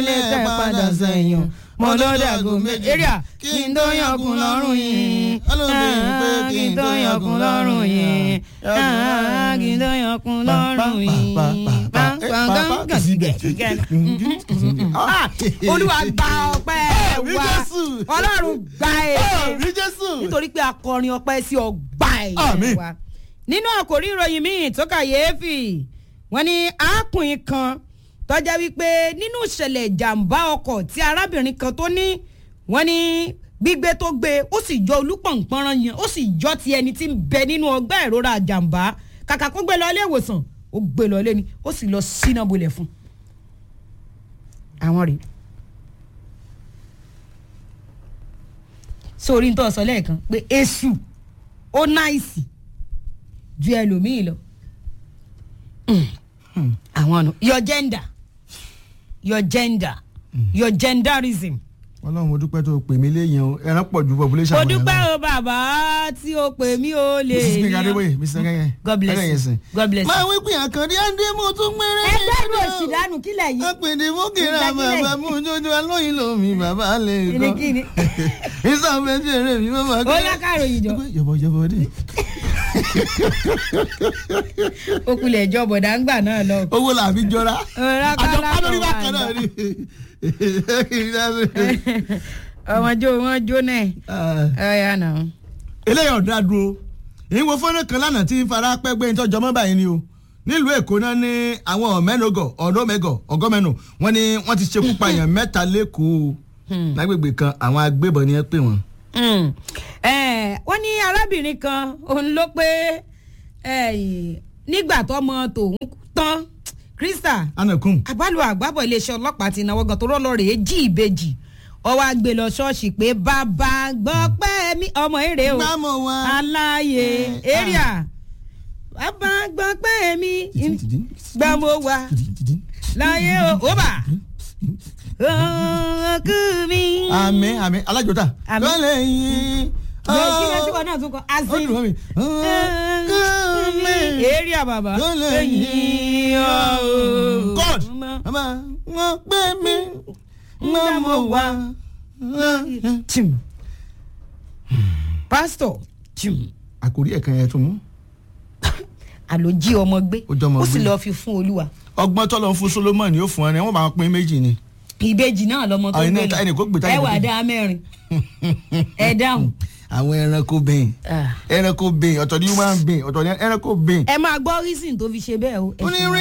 lè tẹ́ padà sẹ́yìn mo ló dàgò méjì èrìà kí n tó yankun lọ́rùn yìí kí n tó yankun lọ́rùn yìí kí n tó yankun lọ́rùn yìí. olúwa gba ọpẹ́ wa ọlọ́run gba Rí ẹ̀ Jésù. nítorí pé akọrin ọpẹ́ sí ọgbà Àmín. ẹ̀ wa nínú àkòrí ìròyìn míì tó kàyéfì wọ́n ní arákùnrin kan tọ́já wípé nínú ìṣẹ̀lẹ̀ ìjàmbá ọkọ̀ tí arábìnrin kan tó ní wọ́n ní gbígbé tó gbé ó sì jọ olúpọ̀npọ̀nrán yẹn ó sì jọ ti ẹni tí ń bẹ nínú ọgbà ìrora àjàmbá kàkà kó gbé lọ ilé ìwòsàn ó gbé lọ ilé ni ó sì lọ síná bolẹ̀ fún àwọn rèé sórí ń tọ́ sọ lẹ́ẹ̀kan pé èṣù ó náìsì ju ẹlòmíì lọ Mm. àwọn ọ̀nà your gender your gender your genderism. ọlọ́run mo dúpẹ́ tó pè mí léyìn o ẹran pọ̀ ju population mo àwọn èèyàn dúpẹ́ lọ. o bàbá tí o pè mí o lè mrs gbẹ̀ngà yan. adébóyè mr kẹ́kẹ́ God bless you. God bless you. máa wí pé àkàndé àndé mo tún gbére ẹgbẹ́ ìlú òsì dànù kílẹ̀ yìí. apèdè fókèrè Ìgbàgílẹ̀. bàbá mú jójó alóyin lomi bàbá lè kọ́ Kìnìkìnì. ìsàmẹ́jì eré mi bàbá ó lákàrò ìjọ yọ̀bọ̀yọ̀bọ̀ dé ó kulẹ̀ ìjọ bọ̀dá ń gbà náà lọ. owó làbí jọra Ọ̀rá àjọ kálá pálórí kan wà bákan náà ni. ọmọ jó wọn jó náà ọ̀ya náà. eléyìí ọ̀dà dúró ìwọ fọ́nrán kan lánàá tí ń fara pẹ́gbẹ́ ìtọ́jọ́ mọ́ báyìí ni o nílùú èkó náà ní àwọn ọ̀mẹ́nugọ̀ ọ̀dọ́mẹ́gọ̀ ọ̀gọ́mẹ́nu wọ́n ní wọ́n ti ṣekú pa èèyàn mẹ́ta lẹ́kọ̀ọ́ lágbègbè kan àwọn agbébọn ni ẹ pè wọ́n. Mm. Eh, wọ́n ní arábìnrin kan òun ló pé eh, nígbà tọmọ tòun tán krista anakun àbálò àgbàbọ̀ iléeṣẹ́ ọlọ́pàá ti náwó gan tó rọ́lọ́ rèé jí ìbejì ọwọ́ àgbè lọ ṣọ́ọ̀ṣì pé bàbá gbọ́ pẹ́ mi ọmọ èrè o gbámọ̀ wá. aláyè èrìà bàbá gbọ́ pẹ́ mi gbàmọ̀ wá láyé o ó bà òkú mi. àmì àmì alájọta. Àmín. lọ́lẹ̀ yín. Bẹ́ẹ̀ kí ló tí wọn náà tún kọ ó azin. dùn mọ́ mi. ọkọ mi. èrè àbàbà. lọ́lẹ̀ ẹ̀yìn ọ̀ọ́. God mama wọ́n gbé mi wọ́n mọ̀ wá. Chim. pásítọ̀ chim. àkórí ẹ̀kan yẹn tún mú. àló jí ọmọ gbé Ó jẹ́ ọmọ ó sì gbé. lọ́ọ́ fi fún olúwa. ọgbọ́n tọ́lọ́ fún solomoni yóò fún ọ ni wọ́n bá wọn pín méjì ni. ìbejì náà lọmọ tó Àwọn gbé iná- ẹnì kó gbé lọ táyà ẹ wà lókè. dá mẹ́rin ẹ dáhùn. àwọn ẹranko bẹ́ẹ̀ Ah. ẹranko bẹ́ẹ̀ ọ̀tọ̀ ni human being ọ̀tọ̀ ni ẹranko bẹ́ẹ̀. ẹ máa gbọ́ reason tó fi ṣe bẹ́ẹ̀ o. ẹ ó ní ṣeun. rí